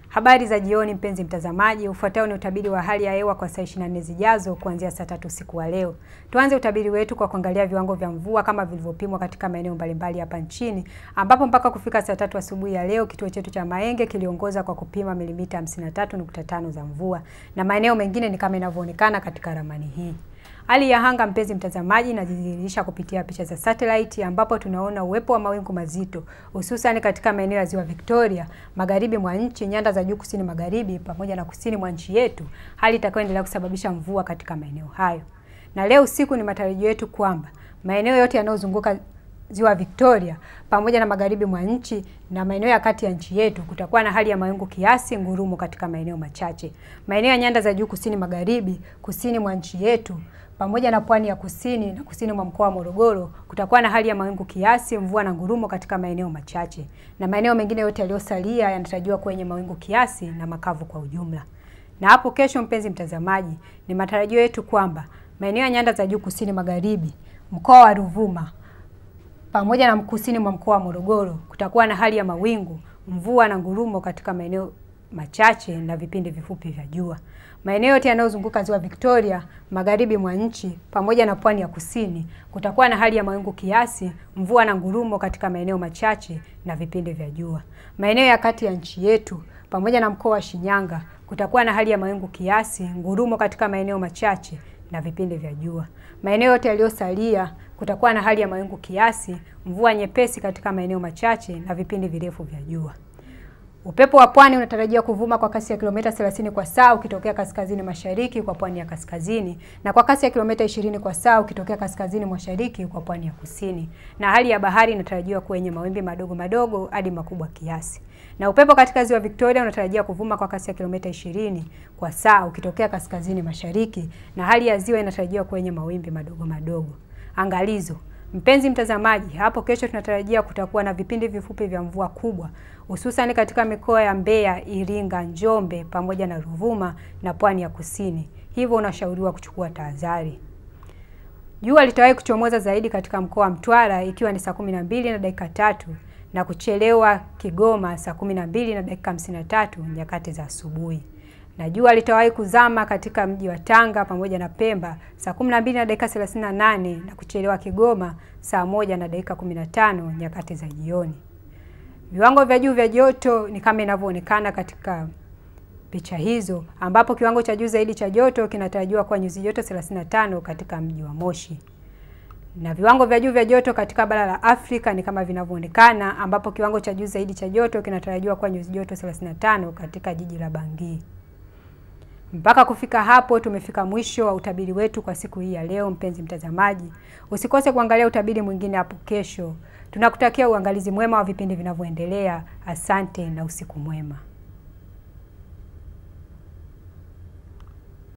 Habari za jioni mpenzi mtazamaji, ufuatao ni utabiri wa hali ya hewa kwa saa 24 zijazo kuanzia saa tatu usiku wa leo. Tuanze utabiri wetu kwa kuangalia viwango vya mvua kama vilivyopimwa katika maeneo mbalimbali hapa nchini, ambapo mpaka kufika saa tatu asubuhi ya leo kituo chetu cha Maenge kiliongoza kwa kupima milimita 53.5 za mvua na maeneo mengine ni kama inavyoonekana katika ramani hii. Hali ya anga mpenzi mtazamaji, inajidhihirisha kupitia picha za satellite ambapo tunaona uwepo wa mawingu mazito hususan katika maeneo ya Ziwa Victoria, magharibi mwa nchi, nyanda za juu kusini magharibi pamoja na kusini mwa nchi yetu, hali itakayoendelea kusababisha mvua katika maeneo hayo. Na leo usiku ni matarajio yetu kwamba maeneo yote yanayozunguka Ziwa Victoria pamoja na magharibi mwa nchi na maeneo ya kati ya nchi yetu kutakuwa na hali ya mawingu kiasi, ngurumo katika maeneo machache. Maeneo ya nyanda za juu kusini magharibi, kusini mwa nchi yetu pamoja na pwani ya kusini na kusini mwa mkoa wa Morogoro kutakuwa na hali ya mawingu kiasi, mvua na ngurumo katika maeneo machache, na maeneo mengine yote yaliyosalia yanatarajiwa kwenye mawingu kiasi na makavu kwa ujumla. Na hapo kesho, mpenzi mtazamaji, ni matarajio yetu kwamba maeneo ya nyanda za juu kusini magharibi, mkoa wa Ruvuma pamoja na kusini mwa mkoa wa Morogoro kutakuwa na hali ya mawingu, mvua na ngurumo katika maeneo machache na vipindi vifupi vya jua. Maeneo yote yanayozunguka Ziwa Victoria, magharibi mwa nchi pamoja na pwani ya kusini kutakuwa na hali ya mawingu kiasi, mvua na ngurumo katika maeneo machache na vipindi vya jua. Maeneo ya kati ya nchi yetu pamoja na mkoa wa Shinyanga kutakuwa na hali ya mawingu kiasi, ngurumo katika maeneo machache na vipindi vya jua. Maeneo yote yaliyosalia kutakuwa na hali ya mawingu kiasi, mvua nyepesi katika maeneo machache na vipindi virefu vya jua. Upepo wa pwani unatarajiwa kuvuma kwa kasi ya kilomita 30 kwa saa ukitokea kaskazini mashariki kwa pwani ya kaskazini na kwa kasi ya kilomita 20 kwa saa ukitokea kaskazini mashariki kwa pwani ya kusini. Na hali ya bahari inatarajiwa kuwa yenye mawimbi madogo madogo hadi makubwa kiasi. Na upepo katika Ziwa Victoria unatarajiwa kuvuma kwa kasi ya kilomita 20 kwa saa ukitokea kaskazini mashariki na hali ya ziwa inatarajiwa kuwa yenye mawimbi madogo madogo. Angalizo, Mpenzi mtazamaji, hapo kesho tunatarajia kutakuwa na vipindi vifupi vya mvua kubwa hususan katika mikoa ya Mbeya, Iringa, Njombe pamoja na Ruvuma na pwani ya kusini. Hivyo unashauriwa kuchukua tahadhari. Jua litawahi kuchomoza zaidi katika mkoa wa Mtwara ikiwa ni saa kumi na mbili na dakika tatu na kuchelewa Kigoma saa kumi na mbili na dakika hamsini na tatu nyakati za asubuhi na jua litawahi kuzama katika mji wa Tanga pamoja na Pemba saa 12 na dakika 38 na kuchelewa Kigoma saa moja na dakika 15 nyakati za jioni. Viwango vya juu vya joto ni kama inavyoonekana katika picha hizo, ambapo kiwango cha juu zaidi cha joto kinatarajiwa kuwa nyuzi joto 35 katika mji wa Moshi na viwango vya juu vya joto katika bara la Afrika ni kama vinavyoonekana, ambapo kiwango cha juu zaidi cha joto kinatarajiwa kuwa nyuzi joto 35 katika jiji la Bangui. Mpaka kufika hapo tumefika mwisho wa utabiri wetu kwa siku hii ya leo. Mpenzi mtazamaji, usikose kuangalia utabiri mwingine hapo kesho. Tunakutakia uangalizi mwema wa vipindi vinavyoendelea. Asante na usiku mwema.